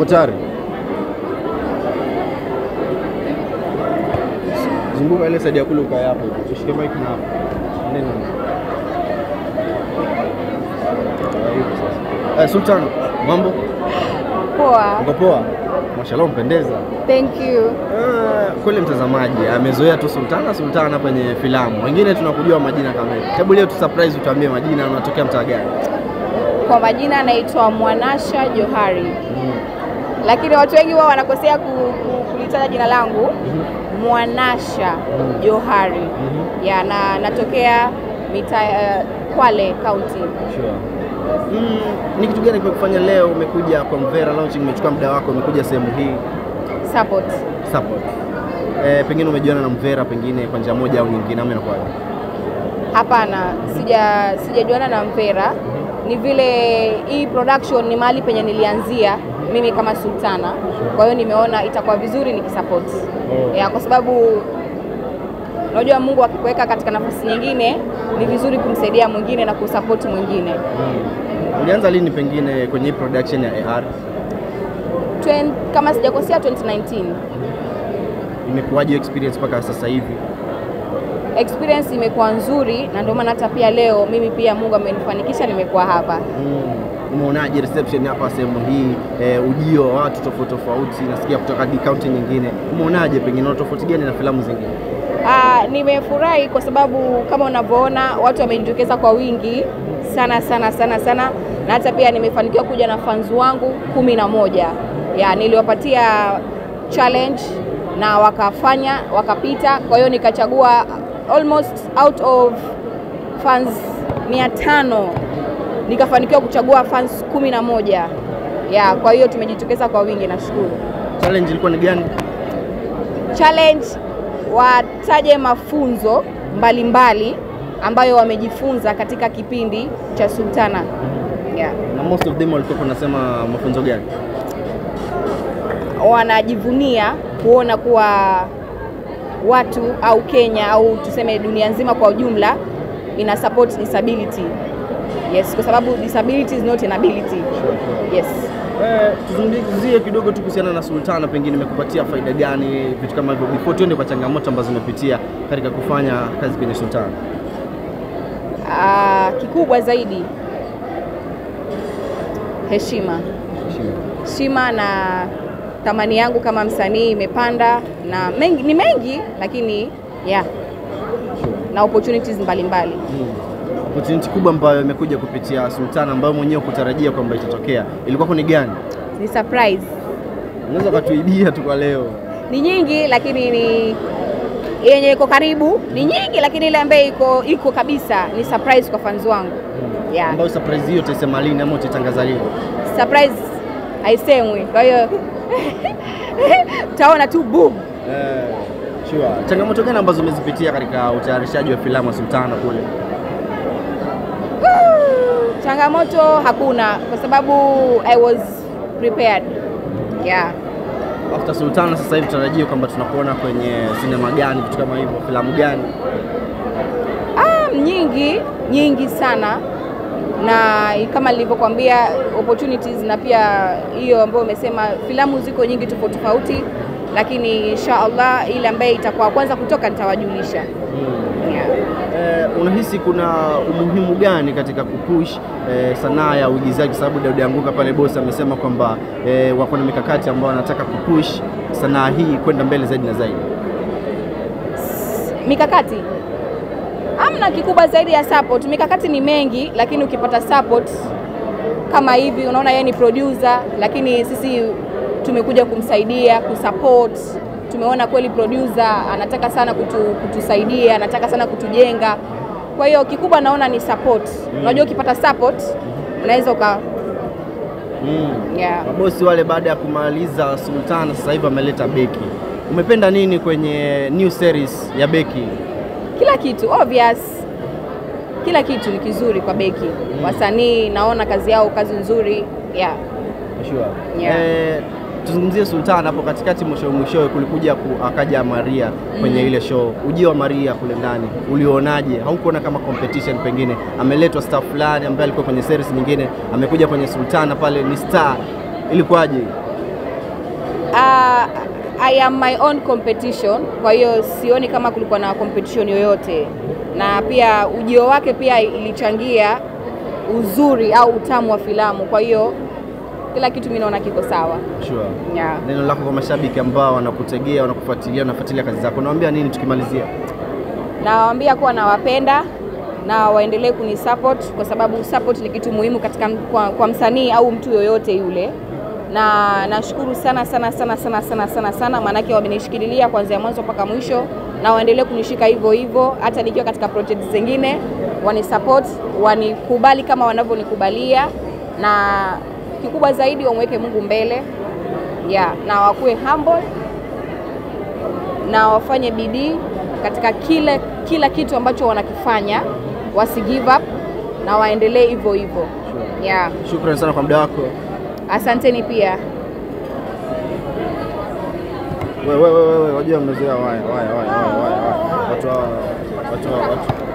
Uko tayari? Zunguka ile side ya kule ukae hapo. Ushike mic na hapo. Neno. Eh, Sultan, mambo? Poa. Uko poa? Mashallah umpendeza. Thank you. Ah, kweli mtazamaji amezoea tu Sultana Sultana kwenye filamu, wengine tunakujua majina kamili. Hebu leo tu surprise, utuambie majina, unatokea mtaa gani? Kwa majina anaitwa Mwanasha Johari, lakini watu wengi wao wanakosea ku, ku, kulitaja jina langu Mwanasha Johari. Ya, na natokea mita uh, Kwale County. Sure. Mm, ni kitu gani kimekufanya leo umekuja kwa Mvera launching, umechukua muda wako umekuja sehemu hii Support. support? Eh, pengine umejiona na Mvera pengine kwa njia moja au nyingine, ama inakuwaje? Hapana, sija sijajuana na Mvera. Ni vile hii production ni mahali penye nilianzia mimi kama Sultana, kwa hiyo nimeona itakuwa vizuri nikisupport Oh. ya, kwa sababu unajua Mungu akikuweka katika nafasi nyingine ni vizuri kumsaidia mwingine na kusupport mwingine. Mm. Ulianza lini pengine kwenye hii production ya AR? Twen, kama sijakosea 2019 Imekuwaje experience mpaka sasa hivi? experience imekuwa nzuri, na ndio maana hata pia leo mimi pia Mungu amenifanikisha nimekuwa hapa. Mm. Umeonaje reception hapa sehemu hii eh, ujio wa watu tofauti tofauti, nasikia kutoka hadi kaunti nyingine, umeonaje? Pengine una tofauti gani na filamu zingine? Ah, nimefurahi kwa sababu kama unavyoona watu wamejitokeza kwa wingi sana sana sana sana, na hata pia nimefanikiwa kuja na fans wangu kumi na moja ya niliwapatia challenge na wakafanya wakapita, kwa hiyo nikachagua almost out of fans mia tano nikafanikiwa kuchagua fans kumi na moja ya, kwa hiyo tumejitokeza kwa wingi, nashukuru. Challenge ilikuwa ni gani? challenge wataje mafunzo mbalimbali mbali ambayo wamejifunza katika kipindi cha Sultana. Yeah. Na most of them walikuwa wanasema mafunzo gani? Wanajivunia kuona kuwa watu au Kenya au tuseme dunia nzima kwa ujumla ina support disability. Yes, kwa sababu disability is not an ability. Yes. Eh, tuzungumzie kidogo tu kuhusiana na Sultana, pengine imekupatia faida gani, vitu kama hivyo, before tuende kwa changamoto ambazo umepitia katika kufanya kazi kwenye Sultana. Ah, kikubwa zaidi heshima. heshima na thamani yangu kama msanii imepanda na mengi, ni mengi lakini yeah, na opportunities mbalimbali Mm. Opportunity kubwa ambayo imekuja kupitia Sultana ambayo mwenyewe kutarajia kwamba itatokea ilikuwa ni gani? ni surprise. Unaweza ukatuibia tu kwa leo. Ni nyingi lakini ni yenye iko karibu ni nyingi, lakini ile ambayo iko iko kabisa ni surprise kwa fans wangu yeah. Ambayo surprise hiyo utaisema lini ama utaitangaza lini? Surprise haisemwi, kwa hiyo utaona tu boom. Eh, sure. Changamoto gani ambazo umezipitia katika utayarishaji wa filamu ya Sultana kule? Changamoto hakuna kwa sababu I was prepared. Yeah. After Sultana sasa hivi tutarajia kwamba tunakuona kwenye sinema gani, vitu kama hivyo, filamu gani? Ah, nyingi nyingi sana na kama nilivyokuambia opportunities na pia hiyo ambayo umesema filamu ziko nyingi tofauti tofauti, lakini insha Allah ile ambaye itakuwa kwanza kutoka nitawajulisha. Yeah. Eh, unahisi kuna umuhimu gani katika kupush eh, sanaa ya uigizaji? Kwa sababu Daudi Anguka pale bosi amesema kwamba eh, wako na mikakati ambayo wanataka kupush sanaa hii kwenda mbele zaidi na zaidi. Mikakati amna kikubwa zaidi ya support. Mikakati ni mengi, lakini ukipata support kama hivi, unaona yeye ni producer, lakini sisi tumekuja kumsaidia kusupport. Tumeona kweli producer anataka sana kutu, kutusaidia, anataka sana kutujenga. Kwa hiyo kikubwa naona ni support. Unajua ukipata support unaweza uka Mm. yeah. Mabosi wale baada ya kumaliza Sultana sasa hivi wameleta Beki. Umependa nini kwenye new series ya Beki? kila kitu obvious, kila kitu ni kizuri kwa Beki. Wasanii naona kazi yao kazi nzuri yeah. Sure. Yeah. Eh, tuzungumzie Sultana hapo katikati, mwisho mwishowe kulikuja ku, akaja Maria kwenye ile show. Ujio wa Maria kule ndani ulionaje? Haukuona kama competition? Pengine ameletwa star fulani ambaye alikuwa kwenye series nyingine, amekuja kwenye Sultana pale ni star, ilikuwaje? uh, I am my own competition, kwa hiyo sioni kama kulikuwa na competition yoyote, na pia ujio wake pia ilichangia uzuri au utamu wa filamu, kwa hiyo kila kitu mimi naona kiko sawa. Sure. Yeah. Neno lako kwa mashabiki ambao wanakutegea, wanakufuatilia, wanafuatilia kazi zako, nawaambia nini tukimalizia? Nawaambia kuwa nawapenda na waendelee kunisupport kwa sababu support ni kitu muhimu katika kwa, kwa msanii au mtu yoyote yule, na nashukuru sana sana sana sana sana sana sana, maanake wamenishikililia kuanzia mwanzo mpaka mwisho, na waendelee kunishika hivyo hivyo, hata nikiwa katika project zingine, wanisupport, wanikubali kama wanavyonikubalia, na kikubwa zaidi wamweke Mungu mbele yeah, na wakuwe humble na wafanye bidii katika kila kila kitu ambacho wanakifanya, wasi give up na waendelee hivyo hivyo. Yeah. Shukrani sana kwa muda wako. Asanteni pia. Wewe wewe wewe, wajua mmezoea waya waya waya waya waya. Watu hawa watu hawa watu